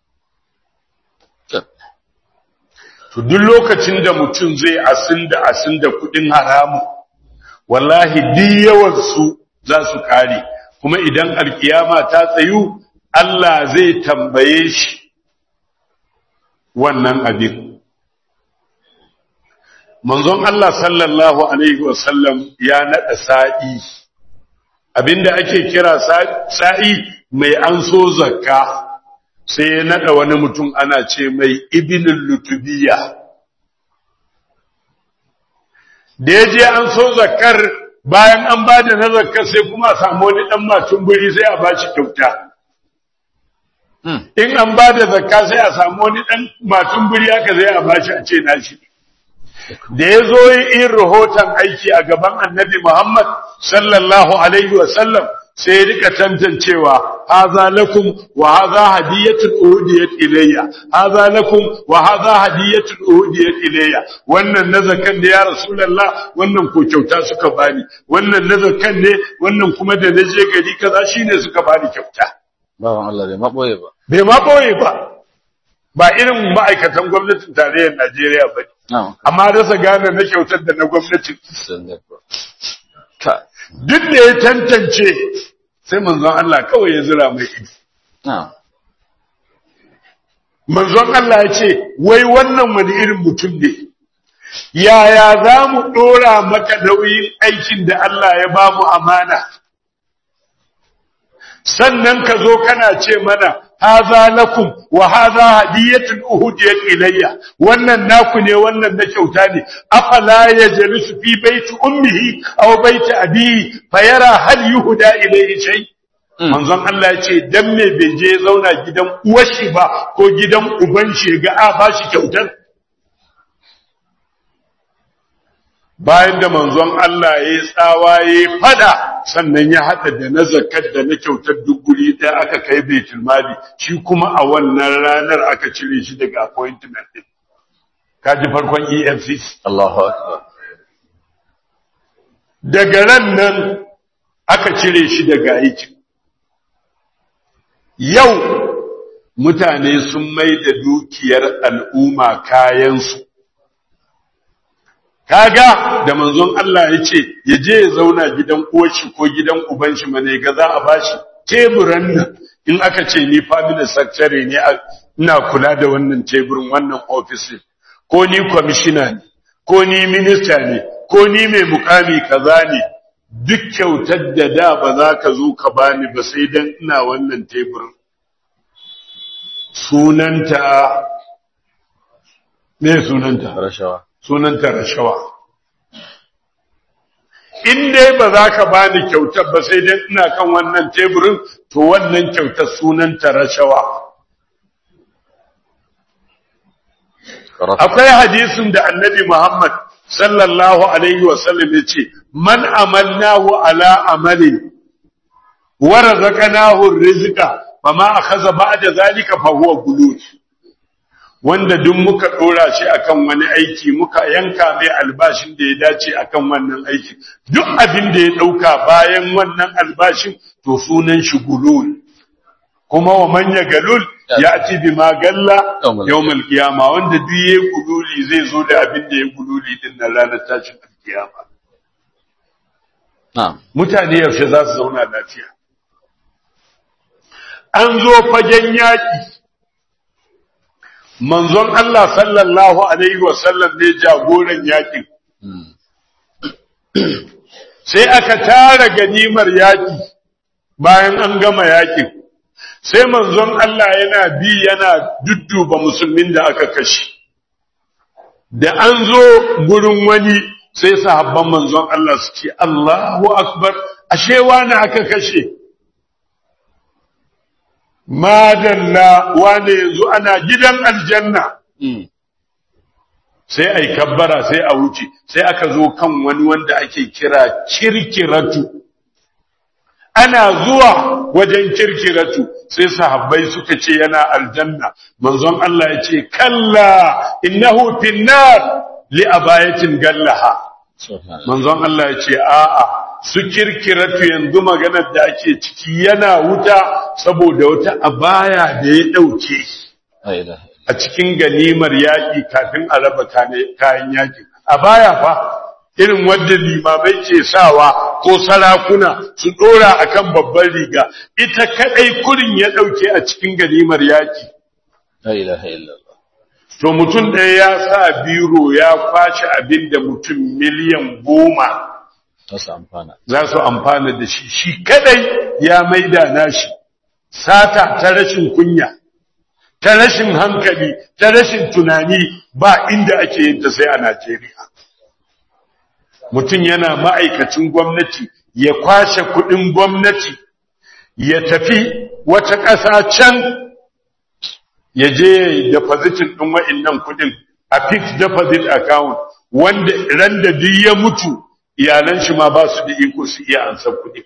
To duk lokacin da mutum zai asin da asin da kudin haramu, wallahi duk yawansu za su kare, kuma idan alkiyama ta tsayu, Allah zai tambaye shi wannan abin. Manzon Allah sallallahu Alaihi wasallam ya naɗa sa'i, abinda ake kira sa'i mai an so zakka. sai ya nada wani mutum ana ce mai ibinin lutubiya da ya je an so zakar bayan an ba da na zakar sai kuma a samu wani ɗan matun buri sai a ba shi kyauta in an ba da zakka sai a samu wani ɗan matun buri haka zai a ba shi a ce na shi da ya zo yin rahoton aiki a gaban annabi Muhammad sallallahu alaihi wasallam sai ya rika tantancewa haza lakum wa haza hadiyatun uhudiyat ilayya haza lakum wa haza hadiyatun uhudiyat ilayya wannan na zakan da ya rasulullah wannan ko kyauta suka bani wannan na zakan ne wannan kuma da na je gari kaza shine suka bani kyauta Bawan Allah bai maɓoye ba. bai ma boye ba ba irin ma'aikatan gwamnatin tarayyar Najeriya ba ne Na'am. amma rasa gane na kyautar da na gwamnati Sallallahu. Ka. duk da ya tantance sai manzon Allah kawai ya zira mai ido Na'am. manzon Allah ya ce wai wannan wani irin mutum ne yaya za mu ɗora maka nauyin aikin da Allah ya ba mu amana sannan ka zo kana ce mana haza lakum wa haza hadiyatun uhudiyat ilayya wannan naku ne wannan na kyauta ne afala yajlisu fi baiti ummihi aw baiti abihi fayara hal yuhda ilayhi shay manzon Allah ya ce dan me bai je zauna gidan uwar shi ba ko gidan uban shi ga a ba shi kyautar bayan da manzon Allah ya yi tsawa ya yi fada sannan ya haɗa da na zakat da na kyautar duk guri ɗaya aka kai baitul mali shi kuma a wannan ranar aka cire shi daga appointment din kaji farkon EFCC Allahu Akbar. daga ran nan aka cire shi daga aikin yau mutane sun mai da dukiyar al'umma kayansu kaga da manzon Allah ya ce ya je ya zauna gidan uwarshi ko gidan ubanshi mane ga za a bashi teburan nan in aka ce ni family secretary ne a- ina kula da wannan teburin wannan office ko ni commissioner ne ko ni minister ne ko ni mai mukami kaza ne duk kyautar da da ba za ka zo ka bani ba sai dan ina wannan teburin sunanta me sunanta Rashawa. sunanta rashawa in dai ba za ka bani kyautar ba sai dai ina kan wannan teburin to wannan kyautar sunanta rashawa akwai hadisin da annabi Muhammad sallallahu alaihi wasallam ya ce man amalnahu ala amalin wa razaqnahu rizqa fama akhadha ba'da zalika fa huwa gulul wanda duk muka dora shi akan wani aiki muka yanka mai albashin da ya dace akan wannan aiki duk abin da ya dauka bayan wannan albashin to sunan shi gulul kuma wa manya galul ya ci bi ma galla yawmal qiyama wanda duk yayi gululi zai zo da abin da ya gululi din nan ranar tashin kiyama na'am mutane yaushe za su zauna lafiya an zo fagen yaki manzon Allah sallallahu alaihi wa sallam ne jagoran yakin sai aka tara ganimar yaki bayan an gama yakin sai manzon Allah yana bi yana dudduba musulmin da aka kashe da an zo gurin wani sai sahabban manzon Allah su ce Allahu akbar ashe wani aka kashe madalla wani yanzu ana gidan aljanna sai ai kabbara sai a wuce sai aka zo kan wani wanda ake kira kirkiratu ana zuwa wajen kirkiratu sai sahabbai suka ce yana aljanna manzon Allah ya ce kalla innahu finnar li abayatin gallaha manzon Allah ya ce a'a su kirkiratu yanzu maganar da ake ciki yana wuta saboda wata abaya da ya dauke a cikin ganimar yaƙi kafin a raba kayan yaƙi abaya fa irin wadda limamai ke sawa ko sarakuna su dora akan babban riga ita kadai kurin ya dauke a cikin ganimar yaki la ilaha illallah to mutum ɗaya ya sa biro ya kwace abin da mutum miliyan goma wasu amfana za su amfana da shi shi kadai ya maida nashi sata ta rashin kunya ta rashin hankali ta rashin tunani ba inda ake yin ta sai a Najeriya mutum yana ma'aikacin gwamnati ya kwashe kudin gwamnati ya tafi wata ƙasa can ya je depositin ɗin wa'innan kudin a fixed deposit account wanda ran da duk ya mutu iyalan shi ma ba su da iko su iya ansan kudi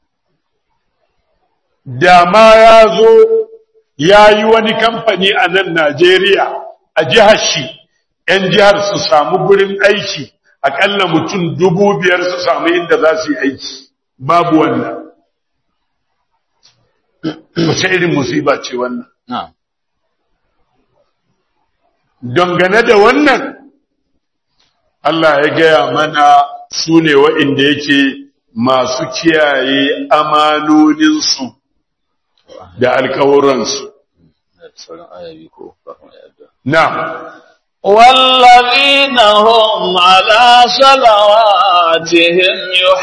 da ma ya zo ya yi wani kamfani a nan Najeriya a jihar shi ‘yan jihar su samu gurin aiki akalla mutum dubu biyar su samu inda za su yi aiki babu wannan wace irin musiba ce wannan na'am dangane da wannan Allah ya gaya mana su ne wa'inda yake masu kiyaye amanoninsu da alkawuransu da sauran ayabi ko kafin ayar na والذين هم على صلواتهم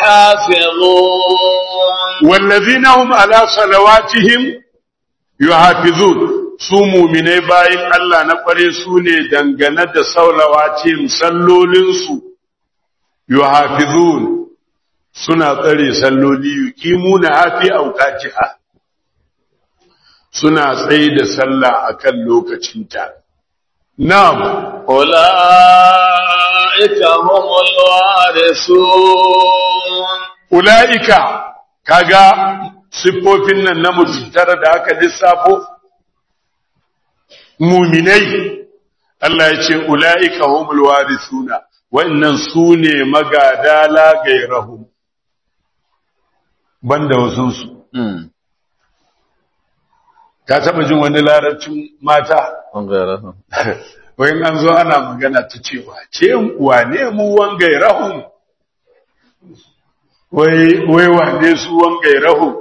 يحافظون wallazina hum ala salawatihim yuhafizun su mu'minai bayin Allah na kware su ne dangane da salawatihim sallolinsu yuhafizun suna tsare salloli yuqimuna hafi awqatiha suna tsaye da sallah akan lokacinta na'am أولئك هم الوارثون ula'ika kaga siffofin nan na mutum tara da aka lissafo muminai Allah ya ce ula'ika humul warithuna wannan su ne magada la gairahum banda wasunsu Mm. ka taba jin wani larabcin mata Ɓangaren. wayan an zo ana magana ta cewa ce wane mu wangairahum wai wai wane su wangairahum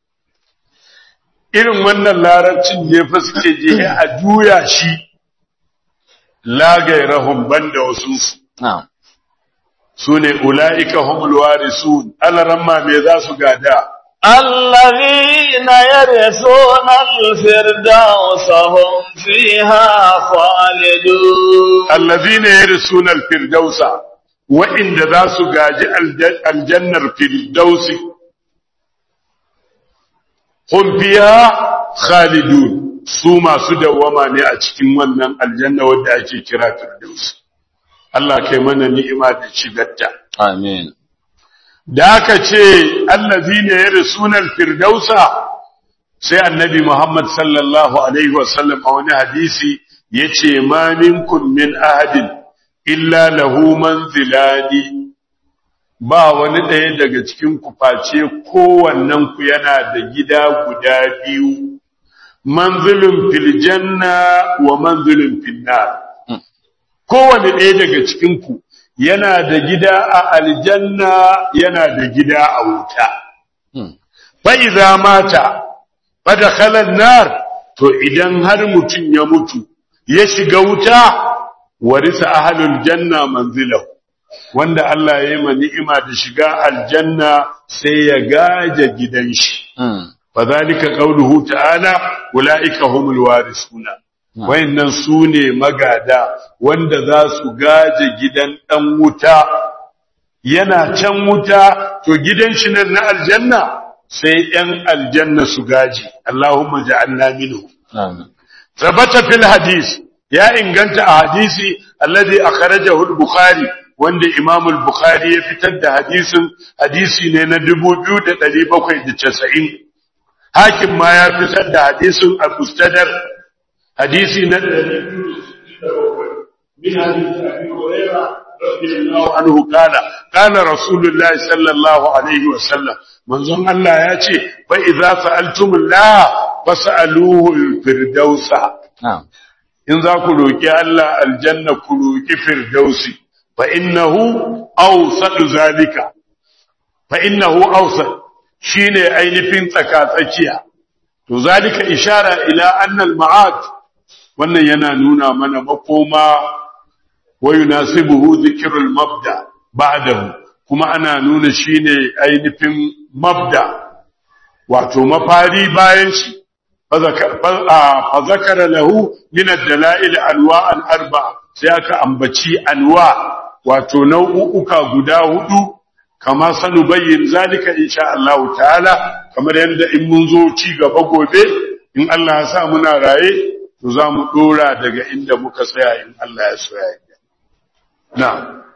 irin wannan larabcin ne fa suke je a juya shi la gairahum banda wasu su Na'am. sune ulaika humul warisun alaramma me za su gada الذين يرثون الفردوس هم فيها خالدون allazina yarsuna alfirdausa wa'inda za su gaji alja- aljannar firdausi hum fiha khalidun su masu dawwama ne a cikin wannan aljanna wadda ake kira firdausi Allah kai mana ni'ima da shigarta Amin. da aka ce allazina yarsuna alfirdausa sai annabi Muhammad sallallahu alaihi wasallam a wani hadisi yace ma minkum min ahadin illa lahu manzilani ba wani ɗaya daga cikin ku face kowannen ku yana da gida guda biyu manzilun fil janna wa manzilun fil nar kowane ɗaya daga cikin ku yana da gida a aljanna yana da gida a wuta Hmm. fa idza mata fa dakhala an-nar to idan har mutun ya mutu ya shiga wuta warisa ahlul janna manzilahu wanda Allah ya yi ma ni'ima da shiga aljanna sai ya gaje gidan shi Hmm. fadhalika qawluhu ta'ala ulaika humul warisuna wayannan sune magada wanda za su gaje gidan dan wuta yana can wuta to gidan shi nan na aljanna sai yan aljanna su gaji Allahumma ja'alna minhu Amin. ثبت في الحديث يا inganta a hadisi alladhi akhrajahu al-bukhari wanda imam al-bukhari ya fitar da hadisin hadisi ne na 2790 hakim ma ya fitar da hadisin al-mustadrak hadisi na 267 min hadisi abi hurairah radiyallahu anhu qala qala rasulullahi sallallahu alaihi wa sallam manzon Allah ya ce fa idza sa'altumullah fas'aluhu al-firdausa Na'am. in za ku roƙi Allah aljanna ku roƙi firdausi fa innahu awsat zalika fa innahu awsat shine ainihin tsakatsakiya to zalika ishara ila anna al-ma'ad wannan yana nuna mana makoma wa yunasibuhu dhikrul mabda ba'dahu kuma ana nuna shine ainihin mabda wato mafari bayan shi فذكر له من الدلائل انواع الاربعه sai aka ambaci anwa wato nau'uka guda hudu kama sanu bayyin zalika insha Allah ta'ala kamar yadda in mun zo ci gaba gobe in Allah ya sa muna raye to za mu dora daga inda muka tsaya in Allah ya so ya yi na'am